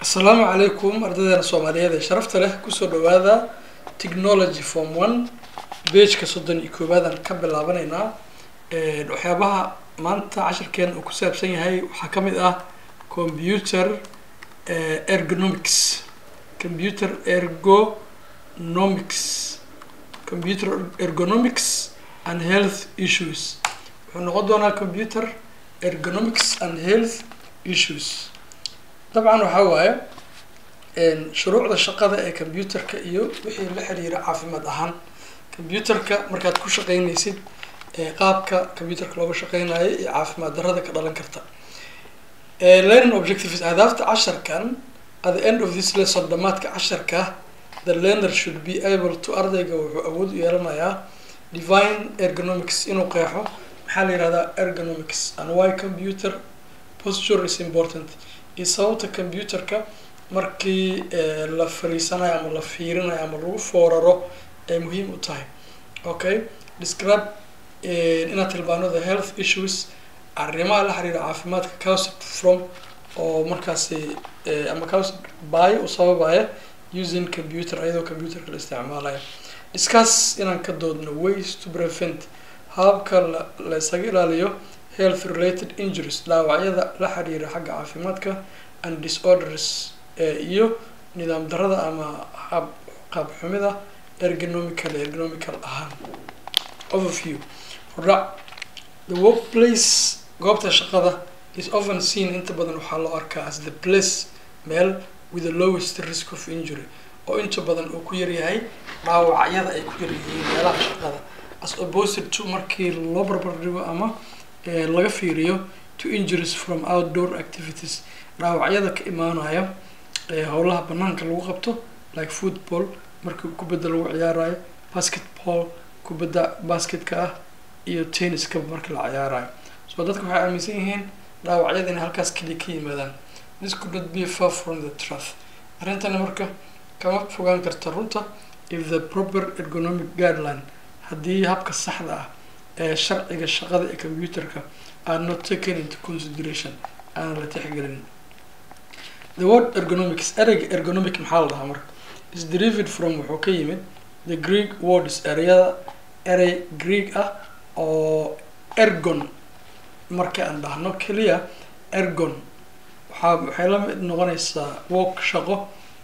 asalaamu calaykum ardaydeena soomaaliyeed ee sharafta leh kusoo dhawaada technology form one bageka soddon iyo koowaadaan ka bilaabanaynaa waxyaabaha maanta cashirkeen uu ku saabsan yahay waxaa ka mid ah computer ergonomics computer ergonomics computer ergonomics and health issues wuxuu noqon doonaa computer ergonomics and health issues dabcan waxaa waaye shuruucda shaqada ee computerka iyo wixii la xiriira caafimaad ahaan computerka markaad ku shaqeynaysid qaabka computerka looga shaqeynayo iyo caafimaad darrada ka dhalan karta learning objectives ahdaafta casharkan at the end of this lesson dhamaadka casharka the learner should be able to ardayga wuxuu awood u yeelanayaa divine ergonomics inuu qeexo maxaa la yihahdaa ergonomics and why computer posture is important iyo sababta computerka markii la fariisanayo ama la fiirinayo ama lagu fooraro ay muhiim u tahay okay describe inaad tilmaano the health issues arrimaha la xiriira caafimaadka caused from oo markaasi ama caused by u sababaya using computer ayadoo computerka la isticmaalayo discuss inaan ka doodno ways to prevent hababka la isaga ilaaliyo health related injuries dhaawacyada la xiriira xagga caafimaadka and disorders iyo nidaam darada ama hab qaab xumida ergonomical ergonomical ahaan overview hordhac the workplace goobta shaqada is often seen inta badan waxaa loo arkaa as the place meel with the lowest risk of injury oo inta badan uu ku yaryahay dhaawacyada ay ku yaryihiin meelaha shaqada as opposed to markii loo barbar dhigo ama laga fiiriyo to injuries from outdoor activities dhaawacyada ka imaanaya howlaha banaanka lagu qabto like football markii kubadda lagu ciyaarayo basketball kubadda basketka ah iyo tenniska markii la ciyaarayo so dadka waxay aaminsan yihiin dhaawacyada inay halkaas keliya ka yimaadaan this could not be far from the truth arrintani marka kama fogaan karta runta if the proper ergonomic guideline haddii habka saxda ah ee sharciga shaqada ee computerka are not taken into consideration aana la tixgelin the word ergonomics ereyga ergonomic maxaa la dhahaa marka is derived from wuxuu ka yimid the greek words ereyada erey greek ah oo ergon marka aan dhahno keliya ergon waxaa waxay la mid noqonaysaa work shaqo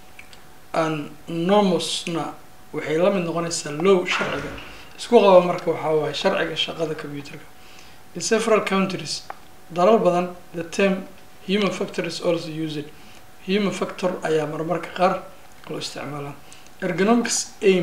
and normosna waxay la mid noqonaysaa low sharciga isku qaba marka waxaa waaye sharciga shaqada computerka in several countries dalal badan the term human factor is also used human factor ayaa marmarka qaar loo isticmaalaa ergonomics aim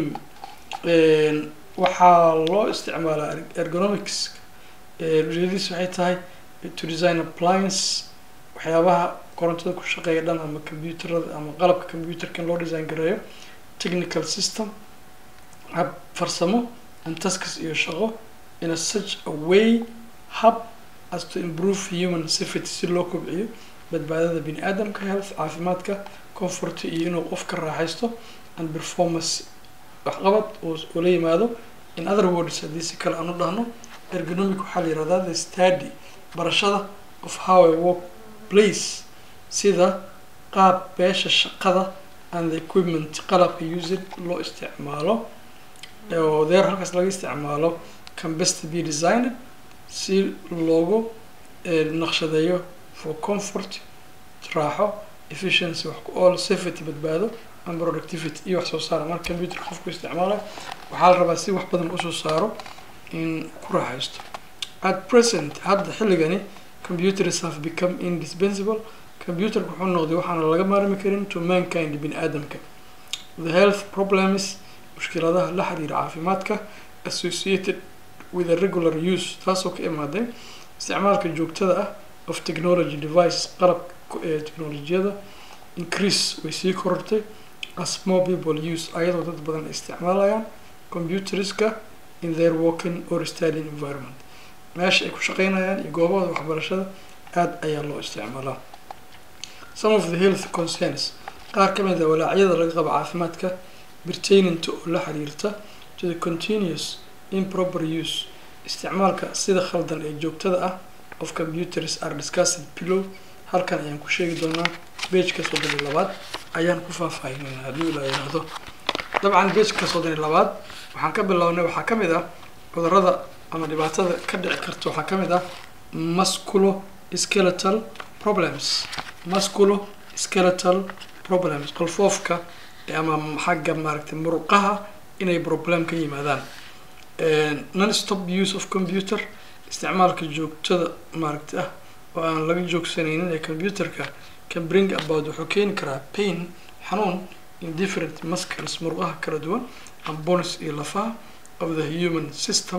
waxaa loo isticmaalaa ergonomics ujeedadiis waxay tahay to design appliance waxyaabaha korontada ku shaqeeya dhan ama computerada ama qalabka computerka in loo design gareeyo technical system hab farsamo and tasks iyo shaqo in a such a way hub as to improve human safety si loo kobciyo badbaadada bini aadamka health caafimaadka comfort iyo inuu qofka raaxaysto and performance waxqabad uu la yimaado in other words haddii si kale aan u dhahno ergonomic waxaa la yihahdaa the study barashada of how a work place sida qaab beesha shaqada and the equipment qalabka used loo isticmaalo oo deer halkaas laga isticmaalo can best be designed si loogu naqshadeeyo for comfort raaxo efficiency wax ku all safety badbaado and productivity iyo wax soo saara marka computer qofku isticmaalayo waxaa la rabaa si wax badan usoo saaro in ku raaxaysto at present hadda xilligani computers have become indispensable computerka wuxuu noqday waxaana laga maarmi karin to mankind bini aadamka the health problems mushkiladaha la xiriira caafimaadka associated with a regular use taasoo ka imaaday isticmaalka joogtada ah of technology device qalabka ee technolojiyada increase way sii korortay as more people use ayadoo dad badan ay isticmaalayaan computerska in their working or studying environment meesha ay ku shaqeynayaan iyo goobahooda waxbarashada aada ayaa loo isticmaalaa some of the health concerns qaar ka mid a walaacyada laga qabo caafimaadka pertainant oo la xiriirta to the continuous improper use isticmaalka sida khaldan ee joogtada ah of computers are discussed below halkan ayaan ku sheegi doonaa bageka soddon iyo labaad ayaan ku faahfaahinayna haddii la yidhaahdo dabcan bageka soddon iyo labaad waxaan ka bilownay waxaa ka mid ah cudurada ama dhibaatada ka dhici karta waxaa ka mid ah musculo skeletal problems musculo skeletal problems qolfoofka ama xagga maaragtay muruqaha inay problem ka yimaadaan non stop use of computer isticmaalka joogtada maaragtay ah oo aan laga joogsanaynin ee computerka can bring about wuxuu keeni karaa pain xanuun in different muscles muruqaha kala duwan and bones iyo lafaha of the human system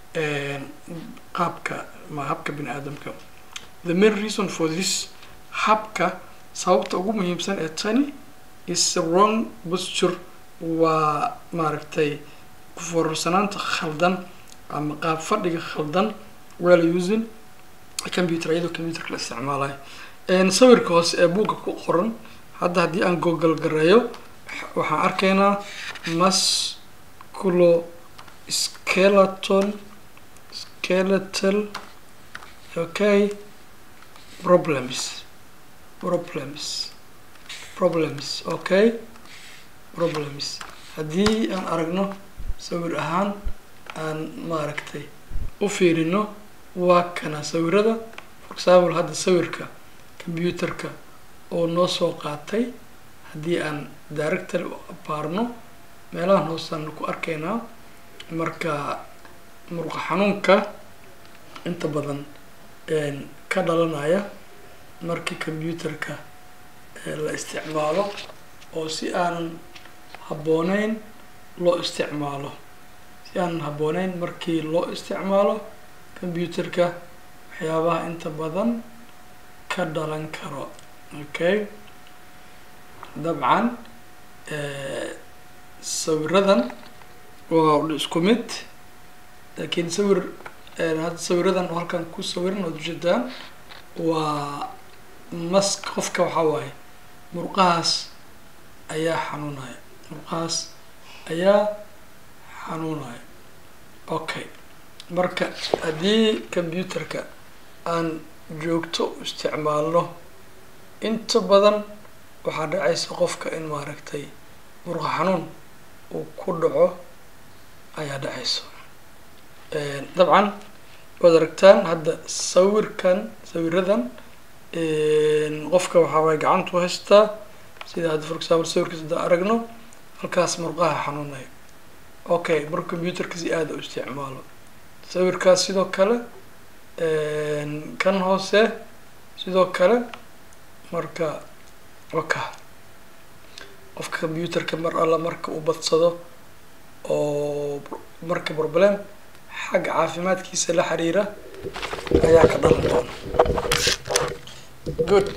qaabka ma habka bini aadamka the main reason for this habka sababta ugu muhiimsan ee tani is wrong posture waa maaragtay kuforarsanaanta khaldan ama qaab fadhiga khaldan well using computer iyadoo computerka la isticmaalayo sawirka hoose ee buugga ku qoran hadda haddii aan google gareeyo waxaan arkaynaa musculo skeleton skeletal okay problems problems problems okay problems haddii aan aragno sawir ahaan aan maaragtay u fiirino waa kana sawirada for example hadda sawirka computerka oo noo soo qaatay haddii aan director u abaarno meelahan hoosaan ku arkaynaa marka muruqa xanuunka inta badan ka dhalanaya markii computerka la isticmaalo oo si aanan habbooneyn loo isticmaalo si aanan habbooneyn markii loo isticmaalo computerka waxyaabaha inta badan ka dhalan karo okay dabcan sawiradan waa isku mid laakiin sawir hadda sawiradan oo halkan ku sawiran ood ujeedaan waa mas qofka waxaa waaye murqahaas ayaa xanuunaya murqahaas ayaa xanuunaya okay marka haddii computerka aan joogto isticmaalno inta badan waxaa dhacaysa qofka in maaragtay murqa xanuun uu ku dhaco ayaa dhacayso dabcan waad aragtaan hadda sawirkan sawiradan qofka waxaa waay gacantu haystaa sida hadda for example sawirkaas hadda aragno halkaas murqaha xanuunaya okay marka computerka si aada u isticmaalo sawirkaas sidoo kale kan hoose sidoo kale marka waka qofka computerka mar alla marka uu badsado oo marka problem xagga caafimaadkiisa la xiriira ayaa ka dhalan doona good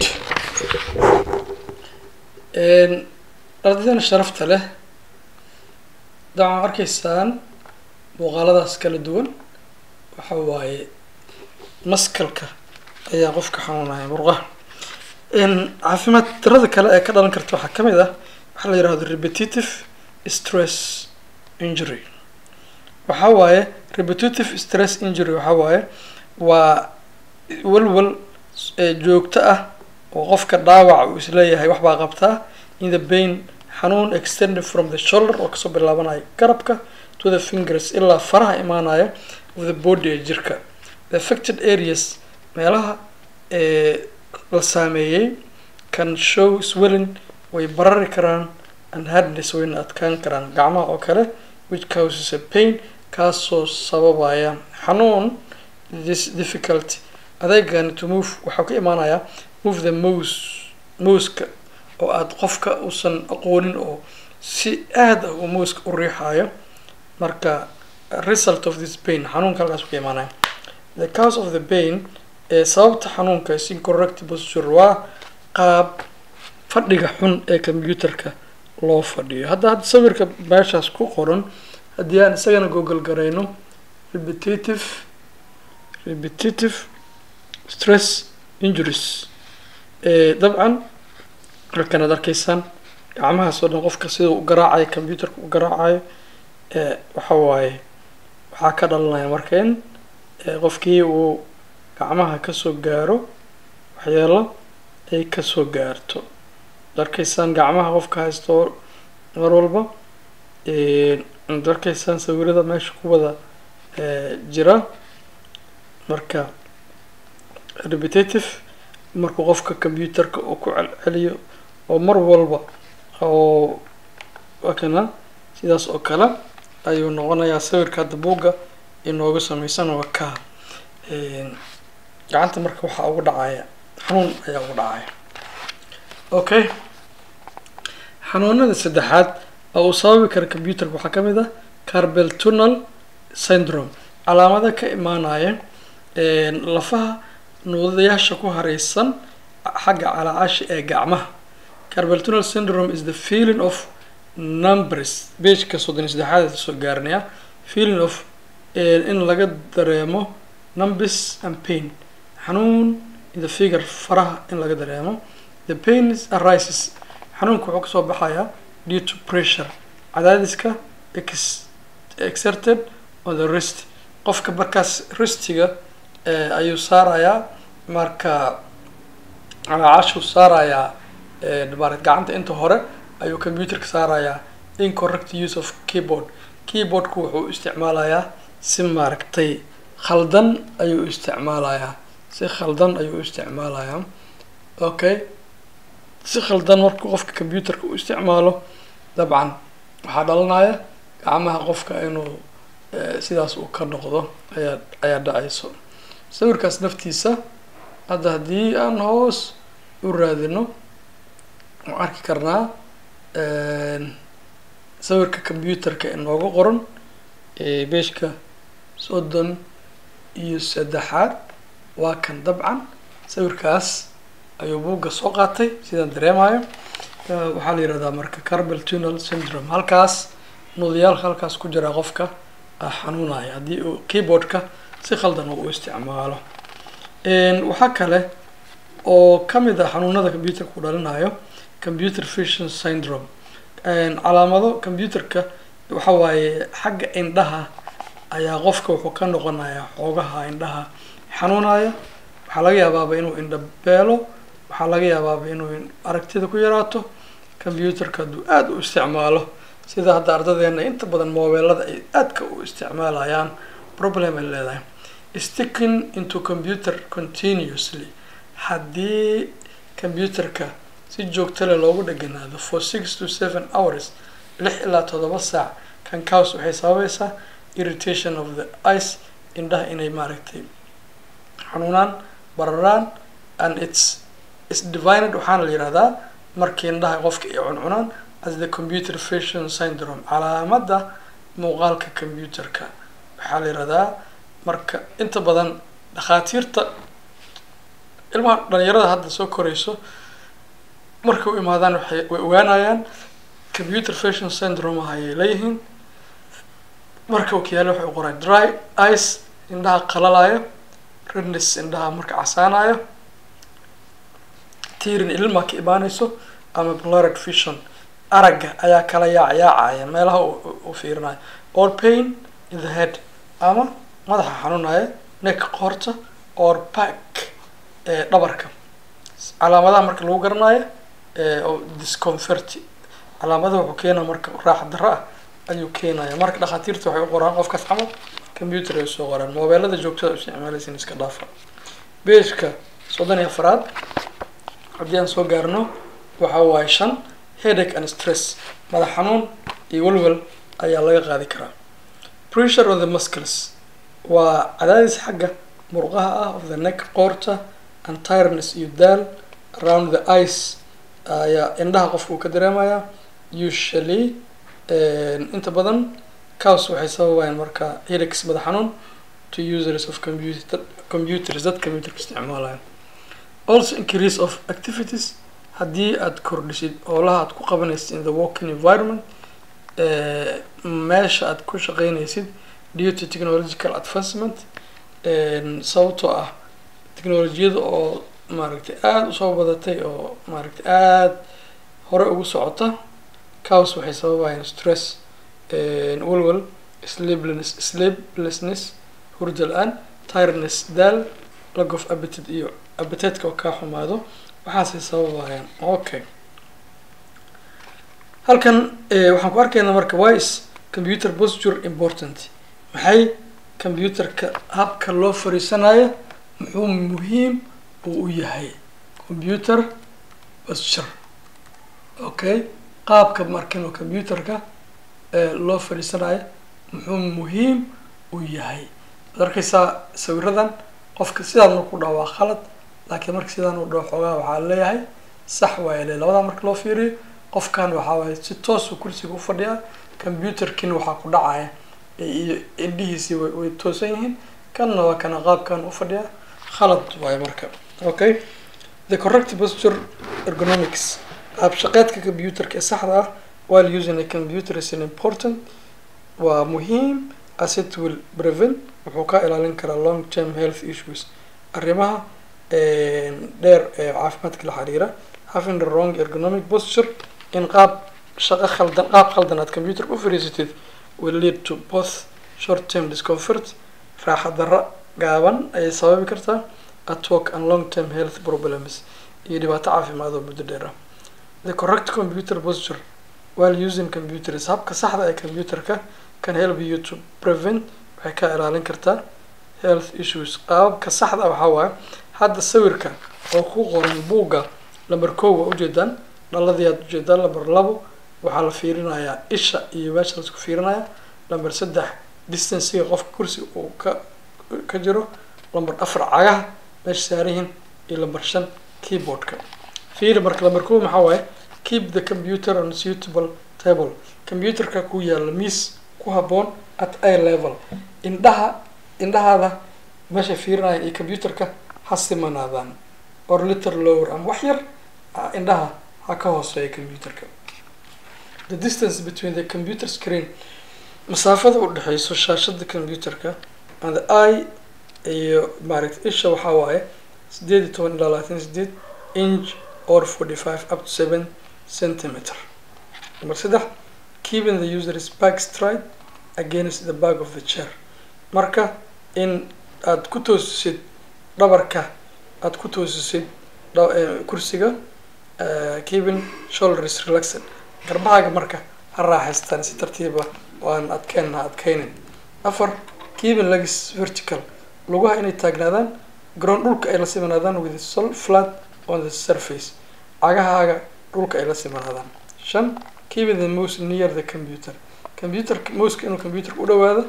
ardaydan sharafta leh dabcan arkaysaan muuqaaladaas kala duwan waxa waaye maskalka ayaa qofka xanuunaya murqaha caafimaad darada kale ee ka dhalan karta waxaa kamid ah waxaa la yihahdo repetitive stress injury waxaa waaye repetitive stress injury waxaa waaye waa walwal joogto ah oo qofka dhaawac uu isleeyahay waxbaa qabtaa in the pain xanuun extended from the shoulder oo kasoo bilaabanayo garabka to the fingers ilaa faraha imaanaya of the body ee jirka the affected areas meelaha la saameeyey can show swelling way barari karaan and hardness wayna adkaan karaan gacmaha oo kale which causes a pain kaasoo sababaya xanuun this difficulty adeegani to move waxaa ka imaanayaa move the mose moska oo aada qofka uusan aqoonin oo si aada ah uu moska u riixayo marka result of this pain xanuunka halkaas ka imaanaya the cause of the pain ee sababta xanuunka is incorrect posture waa qaab fadhiga xun ee computerka loo fadhiyo hadda hadda sawirka meeshaas ku qoran haddii aan isagana google garayno repetitive repetitive stress injuries dabcan halkan aad arkaysaan gacmahaas oo dhan qofka sida u garaacayo computerka u garaacayo waxa waaye waxaa ka dhalanaya marka in qofkii uu gacmaha kasoo gaaro waxyeelo ay kasoo gaarto darkaysaan gacmaha qofka haysto mar walba darkaysaan sawirada meesha ku wada jira marka repetitive markuu qofka computerka uu ku celceliyo oo mar walba oo wakana sidaas oo kale ayuu noqonayaa sawirka hadda buugga inooga sameysan waa ka gacanta marka waxaa ugu dhacaya xanuun ayaa ugu dhacaya okay xanuunada saddexaad oo uu sababi kara computerka waxaa kamid ah carbel tunnel syndrome calaamada ka imaanaya lafaha nuudayaasha ku hareysan xagga calaacashi ee gacmaha carbel tunnel syndrome is the feeling of numbers bageka soddon iyo saddexaad soo gaarinaya feeling of in laga dareemo numbers and pain xanuun in the figure faraha in laga dareemo the pain arises xanuunka wuxuu kasoo baxayaa due to pressure cadaadiska ex exerted on the wrist qofka markaas ristiga ayuu saarayaa marka calaacashuu saarayaa marat gacanta inta hore ayuu computerka saarayaa incorrect use of keyboard keyboardku wuxuu isticmaalayaa si maaragtay khaldan ayuu isticmaalayaa si khaldan ayuu isticmaalayaa okay si khaldan markuu qofka computerka u isticmaalo dabcan waxaa dhalanaya gacmaha qofka inuu sidaas uu ka noqdo ayaa ayaa dhacayso sawirkaas naftiisa hadda haddii aan hoos u raadino waan arki karnaa sawirka computerka inooga qoran beeshka soddon iyo saddexaad waa kan dabcan sawirkaas ayuu buugga soo qaatay sidaan dareemayo waxaa la yihahdaa marka carbel tunnel syndrome halkaas nudayaal halkaas ku jira qofka xanuunaya haddii uu keyboardka si khaldan uu u isticmaalo waxaa kale oo kamid ah xanuunada computerka u dhalinayo computer vision syndrome calaamado computerka waxa waaye xagga indhaha ayaa qofka wuxuu ka noqonayaa xoogaha indhaha xanuunaya waxaa laga yaabaaba inuu indha beelo waxaa laga yaabaaba inuu aragtida ku yaraato computerka hadduu aada u isticmaalo sida hadda ardadeena inta badan mobeelada ay aadka u isticmaalayaan problem ay leedahay sticking into computer continuously haddii computerka si joogta leh loogu dheganaado for six to seven hours lix ilaa toddoba saac kan caus waxay sababaysaa irritation of the ice indhaha inay maaragtay xanuunaan bararaan and its is divided waxaana la yihahdaa markii indhaha qofka ay cuncunaan as the computer vision syndrome calaamada muuqaalka computerka waxaa la yihahdaa marka inta badan dhakhaatiirta ilmaha dhalinyarada hadda soo korayso markay u imaadaan waxay way ogaanayaan computer vision syndrome ah ayay leeyihiin marka okiyaale waxay u qoraan dry ice indhaha qalalayo redness indhaha marka casaanayo tirin ilma ka imaanayso ama blurred vision aragga ayaa kala yaacyaacaya meelaha u fiirinayo or pain in the head ama madaxa xanuunaya neck qoorta or back ee dhabarka calaamadaha marka lagu garanayo oo discomfort calaamadaha wuxuu keenaya marka raaxa darro ah ayuu keenaya marka dhakhaatiirta waxay u qoraan qofkaas camal computer ay soo qoraan mobeelada joogtada isticmaalaysin iska dhaafa beejka soddon iyo afaraad haddii aan soo gaarno waxa waaye shan headache and stress madax xanuun iyo walwal ayaa laga qaadi karaa pressure on the muscles waa cadaadis xagga murqaha ah of the neck qoorta and tiredness iyo daal around the ice ayaa indhaha qofka uu ka dareemaya usually inta badan caus waxay sababayaan marka headaches madax xanuun to users of computer computers dad computerka isticmaalaya also increase of activities haddii aad kordhisid oolaha aad ku qabanaysid in the working environment meesha aad ku shaqeynaysid due to technological advancement sababtoo ah technolojiyada oo maaragtay aada usoo badatay oo maaragtay aada hore ugu socota caus waxay sababayaan stress walwal sleeplessness sleeplessness hurda la-aan tiredness daal lack of appetite iyo appetiteka oo kaa xumaado waxaasay sababayaan okay halkan waxaan ku arkaynaa marka why is computer posture important maxay computerka habka loo fariisanayo muxuu muhiim uu u yahay computer posture okay qaabka markan computerka loo fadhiisanayo muxuu muhiim u yahay ad arkaysaa sawiradan qofka sidaan marku dhaho waa khalad laakiin marka sidaan u dhaho xoogaa waxaa leeyahay sax waaya le labadaa marka loo fiiriyo qofkan waxaa waaye si toosu kursiga ufadhiyaa computerkiina waxaa ku dhacaya iyo indhihiisii way way toosan yihiin kanna waa kana qaabkan ufadhiyaa khalad waayo marka okay the correct posture ergonomics qaab shaqeedka computerka ee saxda ah while using a computer is an important waa muhiim as it will prevent wuxuu ka ilaalin karaa long term health issues arrimaha dheer ee caafimaadka la xiriira having the wrong ergonomic posture in qaab shaqo khaldan qaab khaldan aad computer u fariisatid will lead to both short term discomfort raaxa darra gaaban ayay sababi kartaa at work and long term health problems iyo dhibaato caafimaad oo muddo dheer ah the correct computer posture while using computers habka saxda ee computerka can help you to prevent waxay ka ilaalin kartaa health issues qaababka saxda waxaa waaye hadda sawirka oo ku qoran buugga lamber kow waa ujeedaan dhaladii aad ujeedaan lamber labo waxaa la fiirinayaa isha iyo meesha laisku fiirinaya lamber saddex distancega qofka kursiga uu ka ka jiro lamber afar cagaha meesha saarihin iyo lamber shan keyboardka fiiri marka lamber kow maxaa waaye keep the computer on suitable table computerka ku yaala miis ku haboon at eye level indhaha indhahaada meesha fiirinaya iyo computerka ha simanaadaan or little lower ama wax yar indhaha ha ka hooseeya computerka the distance between the computer screen masaafada u dhexeyso shaashada computerka and the eye iyo maaragta isha waxaa waaye sideed iyo toban ilaa labaatan sideed inch or forty five up to seven centimeter number saddex keeping the user's back straight against the back of the chair marka in aada ku toosisid dhabarka aada ku toosisid kursiga keeping shoulders relaxed garbahaaga marka ha raaxaystaan si tartiiba waan adkeen ha adkeynin afar keeping legs vertical lugaha inay taagnaadaan ground dhulka ay la simanaadaan with sol flat on the surface cagahaaga dhulka ay la simanaadaan shan keeping the mouse near the computer computer mouseka inuu computerka u dhawaado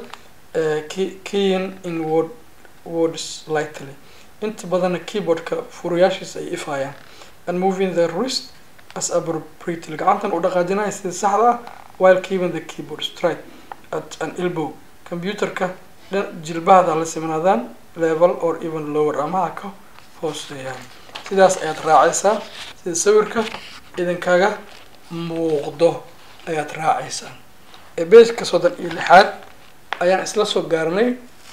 keying in word words lightly inta badanna keyboardka furuyaashiisa ay ifayaan and moving the wrist as appropriately gacantan u dhaqaajinaya sida saxda ah while keeping the keyboard straight at an elbow computerka jilbahada la simnaadaan level or even lower ama ha ka hooseeyaan sidaas ayaad raacaysaa sida sawirka idinkaga muuqdo ayaad raacaysaa ebeska soddon iyo lixaad ayaan isla soo gaarnay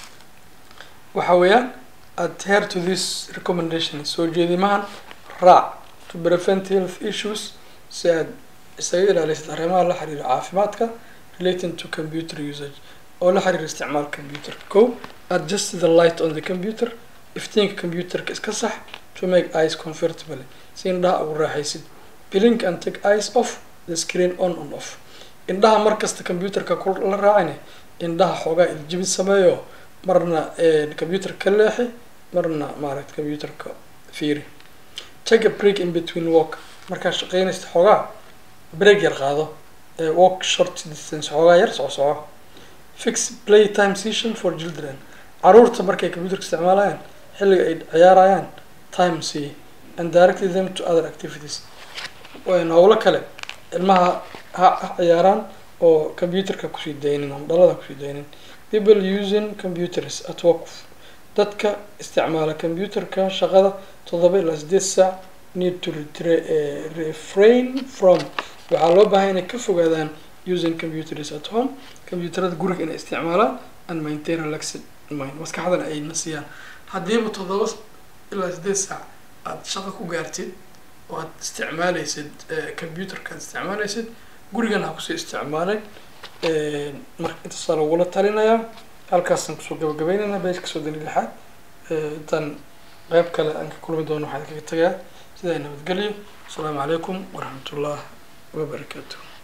waxa weeyaan adhere to this recommendation soo jeedimahan raac to prevent health issues si aad isaga ilaalisid arrimaha la xiriira caafimaadka relating to computer usage oo la xiriira isticmaal computerka ko adjust the light on the computer iftiinka computerka iska sax to make eyes comfortable si indhaha ugu raaxaysid blink and take eyes off the screen on and off indhaha markasta computerka ku la raacine indhaha xoogaa iljibid sameeyo marna computer ka leexi marna maaragta computerka fiiri take a break in between walk markaa shaqeynaysa xoogaa break yar qaado walk short distance xoogaa yar soco soco fix play time session for children caruurta markay computerka isticmaalayaan xilliga ay ciyaarayaan time c and directly them to other activities howlo kale ilmaha ha ha ciyaaraan oo computerka kusii daynin ama dhalada kusii daynin people using computers at work dadka isticmaala computerka shaqada toddoba ilaa sideed saac need to refrain from waxaa loo baahay inay ka fogaadaan using computers at home computerada guriga inay isticmaalaan and maintain relaxed mind maskaxdana ay nasiyaan haddiiba toddoba ilaa sideed saac aada shaqo ku gaartid oo aad isticmaaleysid computerka aad isticmaaleysid gurigana ha kusii isticmaalay marka intaasaa lagula talinayaa halkaasaan kusoo gabagabeynayna beeshka soo dani lixaad intaan qeyb kale aan ka kulmi doono waxaan kaga tagayaa sidaa nabadgelyo asalaamu calaykum waraxmat ullah wabarakaatu